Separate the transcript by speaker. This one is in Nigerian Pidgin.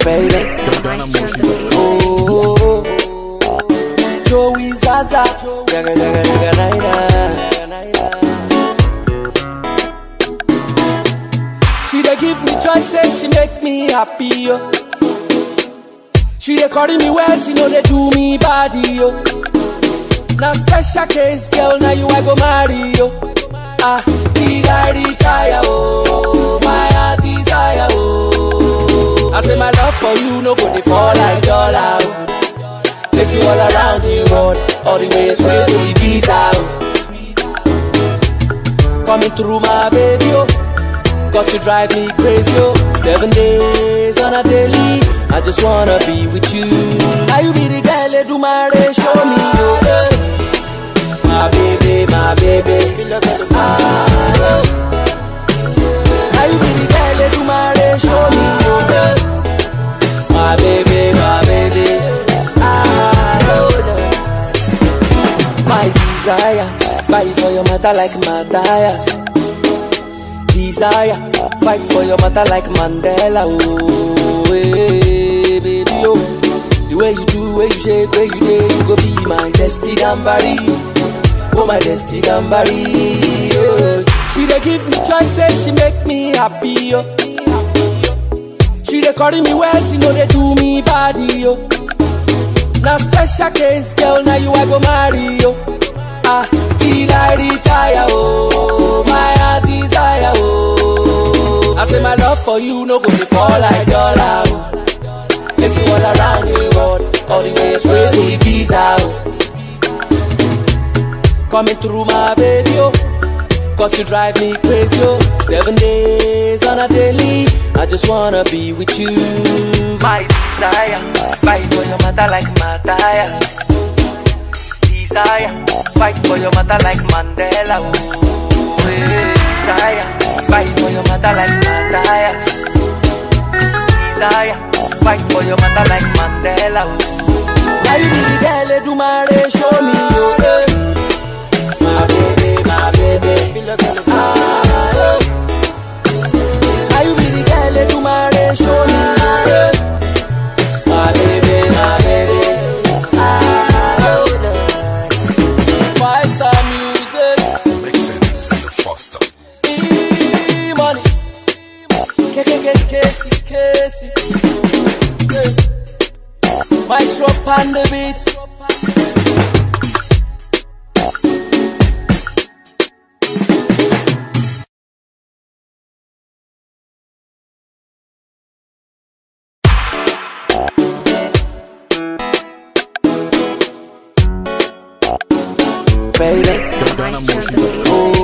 Speaker 1: baby. Oh, Joey Zaza, jaga jaga jaga naina, naina. She dey give me choices, she make me happy yo. She dey carry me well, she know they do me body yo. Now special case, girl, now you I go marry yo. Ah, till I retire oh, my heart desire oh. I say my love for you no go dey fall like dollar oh. Take you all around the world, all the way straight to Ibiza oh. Coming through my baby oh. Cause you drive me crazy, oh Seven days on a daily I just wanna be with you Now you be the girl that do my race, show me, oh yeah. My baby, my baby ah, oh. Now you be the girl that do my race, show me, oh yeah. My baby, my baby ah, oh. My desire Fight for your matter like Matthias desire. Fight for your matter like Mandela. Oh, hey, baby, oh. The way you do, way you shake, way you day, you go be my destiny gambari. Oh, my destiny gambari. Oh. She dey give me choices, she make me happy. Oh. She dey carry me well, she know they do me body. Oh. Now special case, girl, now you I go marry. Oh. Ah, till I retire, oh, my heart desire, oh. I say my love for you no go be fall like dollar, oh. Take you all around the world, all the way straight to Ibiza, oh. Coming through my baby, oh. Cause you drive me crazy, oh. Seven days on a daily, I just wanna be with you. My desire, fight for your mother like Matthias desire. Fight for your mother like Mandela. Oh, eh, desire. Fight for your mother like Matthias. Desire. Fight for your mother like Mandela. Oh. Now you be the girl that do my race, show me your way. My baby, my baby. Ah, oh. Now you be the girl that do my race, show me your way. My baby, my baby. Ah, oh. Five star music,
Speaker 2: Make sense, you foster.
Speaker 1: e money. K K K Casey Casey. Yeah. My shop on the beat. Baby.
Speaker 2: Ghana motion.
Speaker 1: Oh,